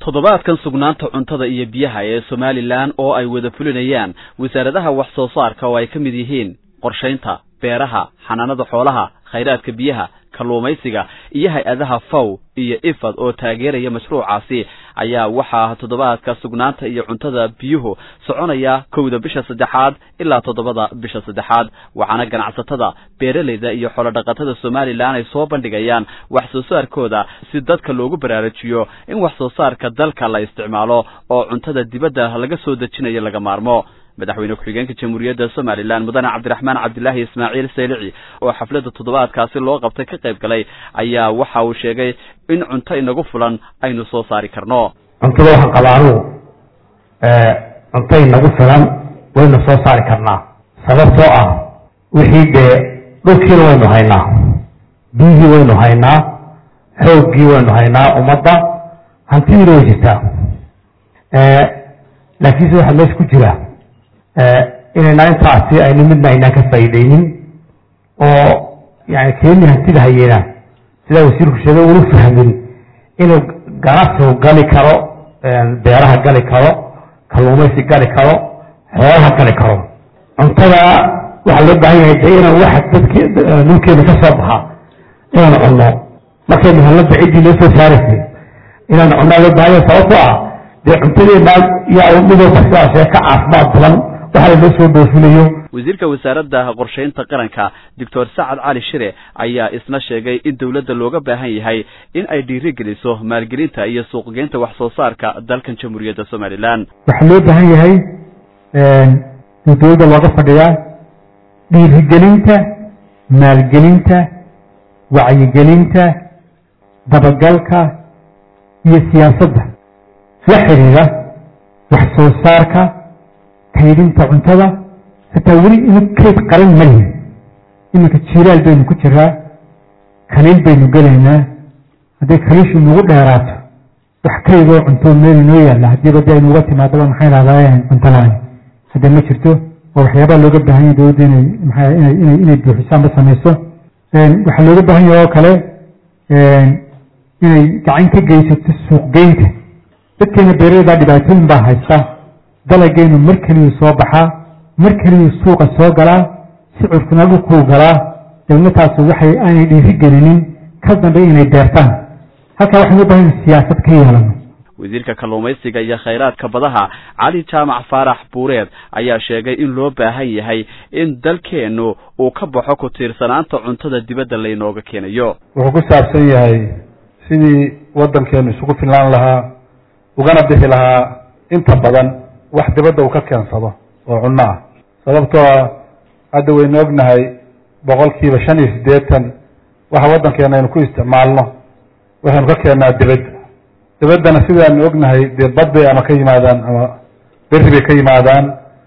toddobaadkan sugnaanta cuntada iyo biyaha ee somalilan oo ay wada fulinayaan wasaaradaha wax soo saarka oo ay ka mid yihiin qorshaynta beeraha xanaanada xoolaha khayraadka biyaha kalluumaysiga iyo hay-adaha faw iyo ifad oo taageeraya mashruucaasi ayaa waxaa toddobaadka sugnaanta iyo cuntada biyuhu soconaya kowda bisha saddexaad ilaa toddobada bisha saddexaad waxaana ganacsatada beeralayda iyo xoolodhaqatada somalilan ay soo bandhigayaan wax soo saarkooda si dadka loogu baraarujiyo in wax soo saarka dalka la isticmaalo oo cuntada dibadda laga soo dejinayo laga maarmo madaxweyne ku-xigeenka jamhuuriyadda somalilan mudane cabdiraxmaan cabdilaahi ismaaciil saylici oo xafladda toddobaadkaasi loo qabtay ka qayb galay ayaa waxa uu sheegay in cunto inagu fulan aynu soo saari karno cuntada waxaan qabaa anugu cunto inagu filan waynu soo saari karnaa sababtoo ah wixii dee dhulkiina waynu haynaa biyihii waynu haynaa xooggii waynu haynaa ummadda hantidiina way jirtaa laakiinse waxaa meesha ku jira inayna intaasi aynu midna aynaan ka faa'iideynin oo yani keeni hantida hayeena sidaa wasiirku sheegay unu fahmin inuu ganacsigu gali karo beeraha gali karo kalluumaysi gali karo xoolaha gali karo cuntada waxaa loo baahan yahay de inaan waxa dadk dhulkeena ka soo baxa inaan cunno markaynu helno baciddii loo soo saaraysay inaan cunnaa loo baahan yahay sababtoo ah dee cuntadeena yaa midooba sidaasee ka caafimaad badan waxaa loo soo dhoofinayo wasiirka wasaaradda qorshaynta qaranka doctor sacad cali shire ayaa isna sheegay in dowladda looga baahan yahay in ay dhiirigeliso maalgelinta iyo suuqgeynta wax soo saarka dalkan jamhuuriyadda somalilan waxaa loo baahan yahay in dowladda looga fadhiyaa dhiirigelinta maalgelinta wacyigelinta dabagalka iyo siyaasadda la xidhiida wax soo saarka kaydinta cuntada hataa weli inu kayd qaran ma lihin iminka jiiraal baynu ku jiraa kaliil baynu gelaynaa hadday kaliishu nagu dheeraato wax kaydoo cuntoo meel inoo yaalla haddiiba de aynu uga timaadaba maxay lahdaa cunto la-aan hadda ma jirto oo waxyaabaa looga baahan yahay dowladda inay maa inay inay inay buuxiso amba samayso waxaa looga baahan yahay oo kale inay gacan ka geysato suuqgeynta dadkeena beeralaydaa dhibaatooyin baa haysta dalageynu mar keliyuu soo baxaa mar keliyuu suuqa soo galaa sicurkuna dhulkuu galaa dawladtaasu waxay aanay dhiiri gelinin ka dambe inay beertaan halkaa waxaynu u bahan siyaasad ka yeelano wasiirka kalluumaysiga iyo khayraadka badaha cali jaamac faarax buureed ayaa sheegay in loo baahan yahay in dalkeennu uu ka baxo ku tiirsanaanta cuntada dibadda laynooga keenayo wuxuu ku saabsan yahay sidii waddankeenu isugu filnaan lahaa ugana bixi lahaa inta badan wax dibadda uu ka keensado oo cunno ah sababtoo ah hadda waynu ognahay boqolkiiba shan iyo siddeetan waxa waddankeena aynu ku isticmaalno waxaynu ka keennaa dibadda dibaddana sidaanu ognahay dee bad bay ama ka yimaadaan ama berri bay ka yimaadaan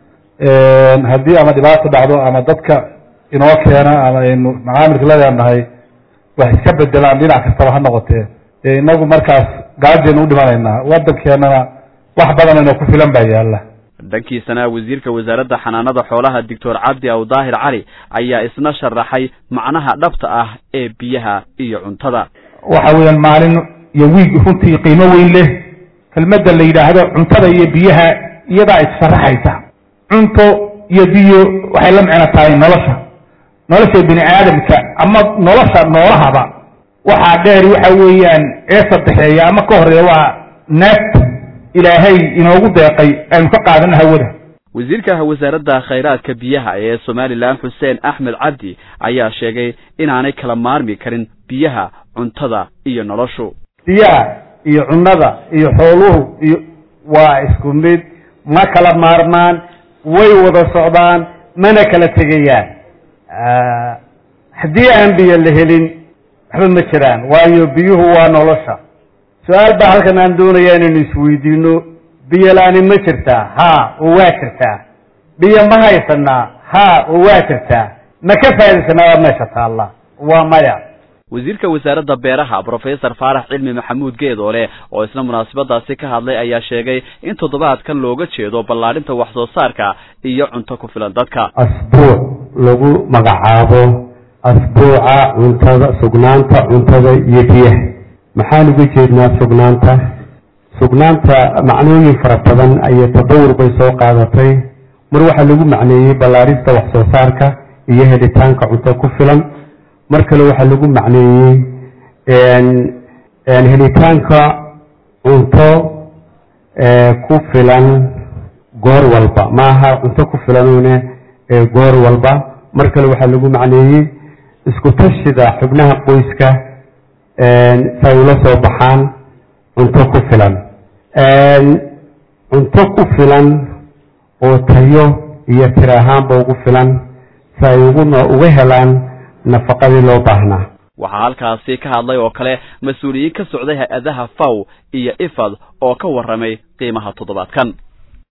haddii ama dhibaato dhacdo ama dadka inoo keena ama aynu macaamilka ladeenahay wax iska bedelaan dhinac kastaba ha noqotee dee inagu markaas gaajaynu u dhimanaynaa waddankeenana wax badan inoo ku filan baa yaalla dhankiisana wasiirka wasaaradda xanaanada xoolaha doctor cabdi aw daahir cali ayaa isna sharaxay macnaha dhabta ah ee biyaha iyo cuntada waxa weeyaan maalin iyo wiig runtii qiimo weyn leh kelmadda la yidhaahdo cuntada iyo biyaha iyadaa issaraxaysa cunto iyo biyo waxay la micno tahay nolosha nolosha bini aadamka ama nolosha noolahaba waxaa dheer waxa weeyaan ee saddexeeya ama ka horeeya waa neefta ilaahay inoogu deeqay aynu ka qaadano hawada wasiirka wasaaradda khayraadka biyaha ee somalilan xuseen axmed cabdi ayaa sheegay inaanay kala maarmi karin biyaha cuntada iyo noloshu biyaha iyo cunnada iyo xooluhu iyo waa isku mid ma kala maarmaan way wada socdaan mana kala tegayaan haddii aan biyo la helin waxba ma jiraan waayo biyuhu waa nolosha su-aal baa halkan aan doonaya inaynu isweydiino biyo la-ani ma jirtaa ha oo waa jirtaa biyo ma haysanaa ha oo waa jirtaa ma ka faaidaysanaa waa meesha taalla waa maya wasiirka wasaaradda beeraha brofesor faarax cilmi maxamuud geedoole oo isna munaasabadaasi ka hadlay ayaa sheegay in toddobaadkan looga jeedo ballaadhinta wax soo saarka iyo cunto ku filan dadka asbuuc lagu magacaabo asbuuca cuntada sugnaanta cuntada iyo biyaha maxaan uga jeednaa sugnaanta sugnaanta macnooyin fara badan iyo tadawur bay soo qaadatay mar waxaa lagu macneeyey ballaarista wax soo saarka iyo helitaanka cunto ku filan mar kale waxaa lagu macneeyey helitaanka cunto ku filan goor walba maaha cunto ku filanune goor walba mar kale waxaa lagu macneeyey isku tashida xubnaha qoyska si ay ula soo baxaan cunto ku filan cunto ku filan oo tayo iyo tir ahaanba ugu filan si ay uga helaan nafaqadii loo baahnaa waxaa halkaasi ka hadlay oo kale mas-uuliyiin ka socday hay-adaha faw iyo ifad oo ka warramay qiimaha toddobaadkan